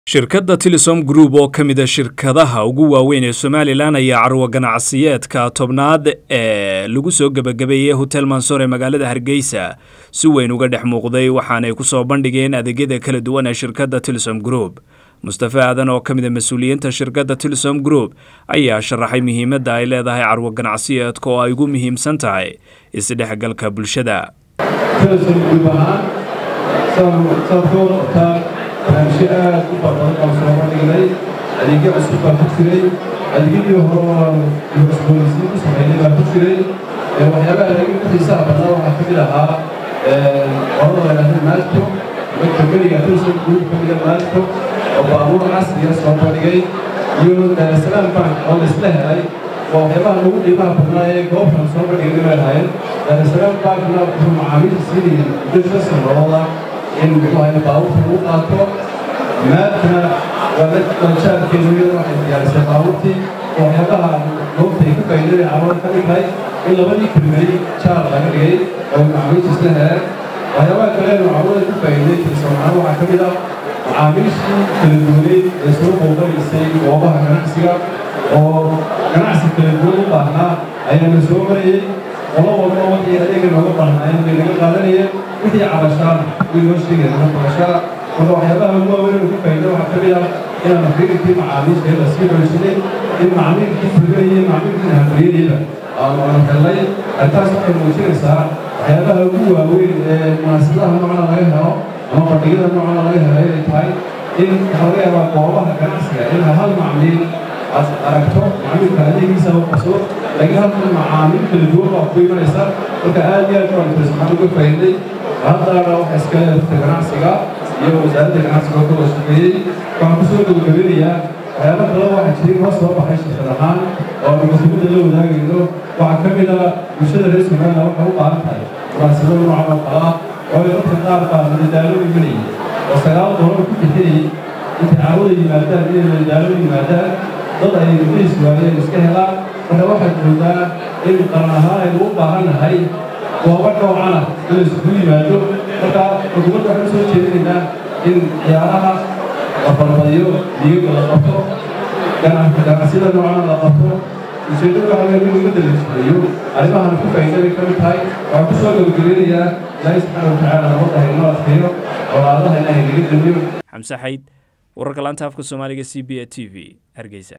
shirkadda tilisom group oo ka mida shirkadaha ugu waaweyn ee somalilan ayaa carwo ganacsiyeedka tobnaad ee lagu soo gebagabeeyey hotel mansoor ee magaalada hargeysa si weyn uga dhex muuqday waxaanay ku soo bandhigeen adeegyada kala duwan ee shirkadda tilisom group mustafe aadan oo ka mid a mas-uuliyiinta shirkadda tilisom group ayaa sharaxay muhiimadda ay leedahay carwo ganacsiyeedka oo ay ugu muhiimsan tahay isdhexgalka bulshada barnaamijyo aad u badan oo soo bandhignay adeegyo cusub baa ku jiray adeegyadii hore oo cusboonaysiin ku sameynay baa ku jiray waxyaabaha adeegyo ku xiisaha badnaa waxaa ka mid ahaa qolada la yidhahda maalto kambaniga tilson group ka mida maalto oo baabuur casriya soo bandhigay iyo salaam bank oo laisla helay waa waxyaabaha lagu qiimaha badnaa ee goobtan soo bandhigay bay lahayn salaam bankna wuxuu macaamiisha siinayay muddo shan sanadooda in muxuu ahay baabuurta lagu qaato maadkana waa la daljaarkeedu iyada waxay diyaarisay baabuurtii oo waxyaabaha goobta ay ku faa'iidada carwada ka mid tahay in labadii kelmadi jaar laga dhigay oo macaamiisha isla heleen waxyaabaha kale oo carwada ku faa'iiday tilsoonaana waxaa ka mid ah macaamiishii kala duwaneyd ee soo booqanaysay goobaha ganacsiga oo ganacsi kala duwan u baahnaa ayaana soo marayay qolo walba wixii adeega nooga baahnaayeen bay naga qaadanayeen wixii cabashaan way noo sheegayeen ama qabashada marka waxyaabaha ugu waaweyn ugu faa'iida waxaa ka mid ah inaan fiirinkii macaamiisha la sii xoojinay in macmiilkii fulinayay macmiilkii hamriyadiiba aanu aanu helnay arrintaas waxay muujinaysaa waxyaabaha ugu waaweyn ee munaasabadaha noocana laga helo ama bandhigyada noocana laga helo inay tahay in waxaa laga yaabaa goobaha ganacsiga in hal macmiil aad aragto macmiilka adeegiisa u qabso laakiin halkan macaamiil kala duwan baa ku imanaysa marka aad iyo aad baan tilsmaan uga faa'iiday haddana waxa iska leedahay ganacsiga iyo wasaaradda ganacsiga oo kala shaqeeyey waxaan ku soo gabagabinayaa waxyaaba kale waxaa jiray noo soo baxay shirkad ahaan oo munaasabadda la wadaagayno waxaa ka mid ah bulshada reer somaliland waxay u baahan tahay munaasabada noocan oo kale ah oo dadka qaar baa madadaalo imanayay oo sagaal doolar ku bixinayay intay caawada yimaadaan inay madadaalo yimaadaan dad ay mudiis waayeen iska helaan marka waxaad moodaa in qaran ahaan aynu u baahan nahay goobo noocana in la isugu yimaado marka xukuumadda waxaan soo jeedinaynaa in ciyaaraha la balbadiyo diigaga la qabto ganacsiyada noocana la qabto ujeeddada waxa weeye in ummadda la jireeyo arrimahan ku faa'iidabay ka mid tahay waxaan ku soo gabagabeynayaa ilaahay subxaana watacaala nabadda haynoo adkeeyo colaadaha ilaahay naga damiyo xamse xayd wararka laanta afka soomaaliga c b a t v hargeysa